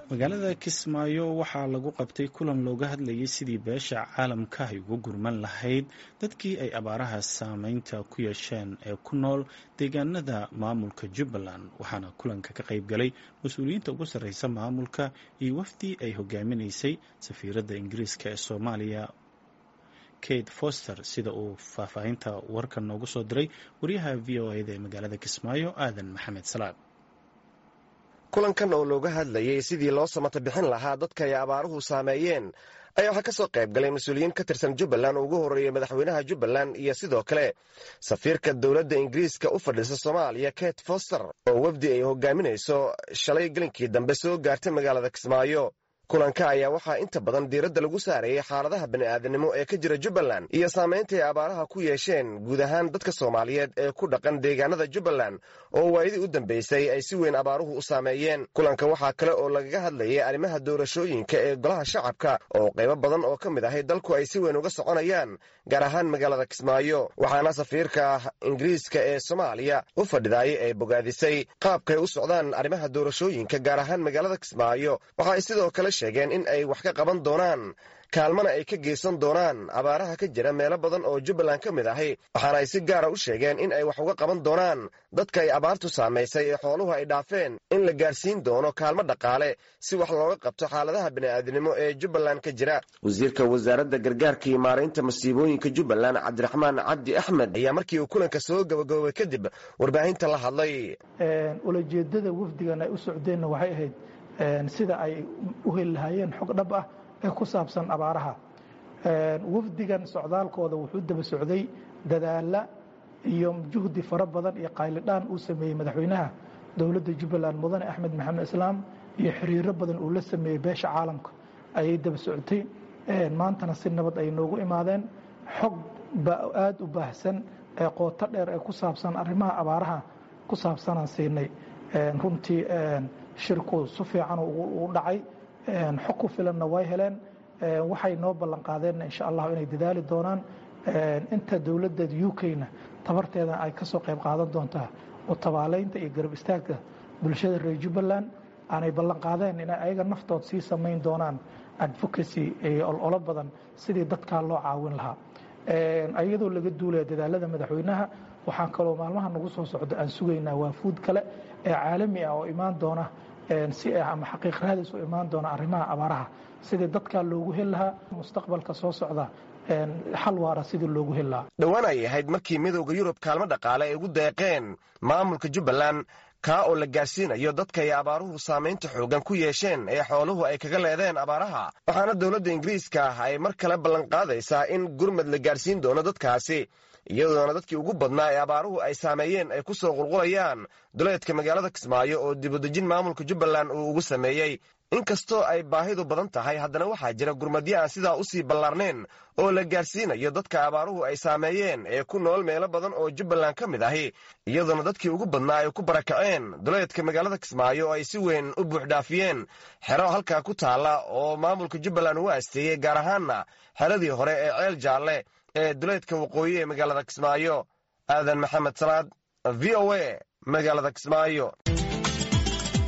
magaalada kismaayo waxaa lagu qabtay kulan looga hadlayay sidii beesha caalamka ay uga gurman lahayd dadkii ay abaaraha saameynta ku yeesheen ee ku nool deegaanada maamulka jubbaland waxaana kulanka ka qayb galay mas-uuliyiinta ugu sarreysa maamulka iyo wafdi ay hogaaminaysay safiiradda ingiriiska ee soomaaliya kate foster sida uu faahfaahinta warkan noogu soo diray wariyaha v o eda ee magaalada kismaayo aadan maxamed salaad kulankan oo looga hadlayay sidii loo samata bixin lahaa dadka ay abaaruhu saameeyeen ayaa waxaa ka soo qayb galay mas-uuliyiin ka tirsan jubbaland oo ugu horreeyey madaxweynaha jubbaland iyo sidoo kale safiirka dowladda ingiriiska u fadhiisa soomaaliya kate foster oo wafdi ay hogaaminayso shalay gelinkii dambe soo gaartay magaalada kismaayo kulanka ayaa waxaa inta badan diiradda lagu saarayay xaaladaha bani'aadanimo ee ka jira jubbaland iyo saamaynta ay abaaraha ku yeesheen guud ahaan dadka soomaaliyeed ee ku dhaqan deegaanada jubbaland oo waayadii u dambaysay ay si weyn abaaruhu u saameeyeen kulanka waxaa kale oo lagaga hadlayay arrimaha doorashooyinka ee golaha shacabka oo qaybo badan oo ka mid ahay dalku ay si weyn uga soconayaan gaar ahaan magaalada kismaayo waxaana safiirka ingiriiska ee soomaaliya u fadhidaayay ay bogaadisay qaabkay u socdaan arrimaha doorashooyinka gaar ahaan magaalada kismaayo waxaay sidoo kale sheegeen in ay wax ka qaban doonaan kaalmana ay ka geysan doonaan abaaraha ka jira meelo badan oo jubbaland ka mid ahi waxaana ay si gaara u sheegeen in ay wax uga qaban doonaan dadka ay abaartu saamaysay ee xooluhu ay dhaafeen in la gaarsiin doono kaalmo dhaqaale si wax looga qabto xaaladaha bini'aadinimo ee jubbaland ka jira wasiirka wasaaradda gargaarka iyo maaraynta masiibooyinka jubbaland cabdiraxmaan cabdi axmed ayaa markii uu kulanka soo gabagaboobay kadib warbaahinta la hadlay ulajeedada wafdigan ay u socdeenna waxay ahayd sida ay u heli lahaayeen xog dhab ah ee ku saabsan abaaraha wafdigan socdaalkooda wuxuu daba socday dadaala iyo juhdi fara badan iyo qaylidhaan uu sameeyey madaxweynaha dowladda jubbaland mudane axmed maxamed islaam iyo xiriiro badan uu la sameeyey beesha caalamka ayay daba socotay maantana si nabad ay noogu imaadeen xog aada u baahsan ee qooto dheer ee ku saabsan arrimaha abaaraha ku saabsanaan siinay runtii shirku si fiican u dhacay xog ku filanna way heleen waxay noo ballan qaadeenna insha allahu inay dadaali doonaan inta dowladda u k-na tabarteeda ay ka soo qayb qaadan doontaa oo tabaaleynta iyo garab istaagga bulshada reer jubbaland aanay ballan qaadeen inay ayaga naftood sii samayn doonaan advocacy ololo badan sidii dadkaa loo caawin lahaa iyadoo laga duulaya dadaalada madaxweynaha waxaan kaloo maalmaha nagu soo socdo aan sugaynaa waafuud kale ee caalami ah oo imaan doona si ama xaqiiq raadis u imaan doona arrimaha abaaraha sidii dadkaa loogu heli lahaa mustaqbalka soo socda xal waara sidii loogu heli lahaa dhowaan ay ahayd markii midowda yurub kaalmo dhaqaale ay ugu deeqeen maamulka jubbaland kaa oo la gaarsiinayo dadka ay abaaruhu saamaynta xoogan ku yeesheen ee xooluhu ay kaga leedeen abaaraha waxaana dowladda ingiriiska ah ay mar kale ballanqaadaysaa in gurmad la gaarsiin doono dadkaasi iyadoona dadkii ugu badnaa ee abaaruhu ay saameeyeen ay ku soo qulqulayaan duleedka magaalada kismaayo oo dibudejin maamulka jubbaland uu ugu sameeyey inkastoo ay baahidu badan tahay haddana waxaa jira gurmadyo aan sidaa usii ballaarnayn oo la gaarsiinayo dadka abaaruhu ay saameeyeen ee ku nool meelo badan oo jubbaland ka mid ahi iyadoona dadkii ugu badnaa ay ku barakaceen duleedka magaalada kismaayo oo ay si weyn u buuxdhaafiyeen xero halkaa ku taalla oo maamulka jubbaland ugu asteeyey gaar ahaanna xeradii hore ee ceel jaalle ee duleedka waqooyi ee magaalada kismaayo aadan maxamed salaad v o a magaalada kismaayo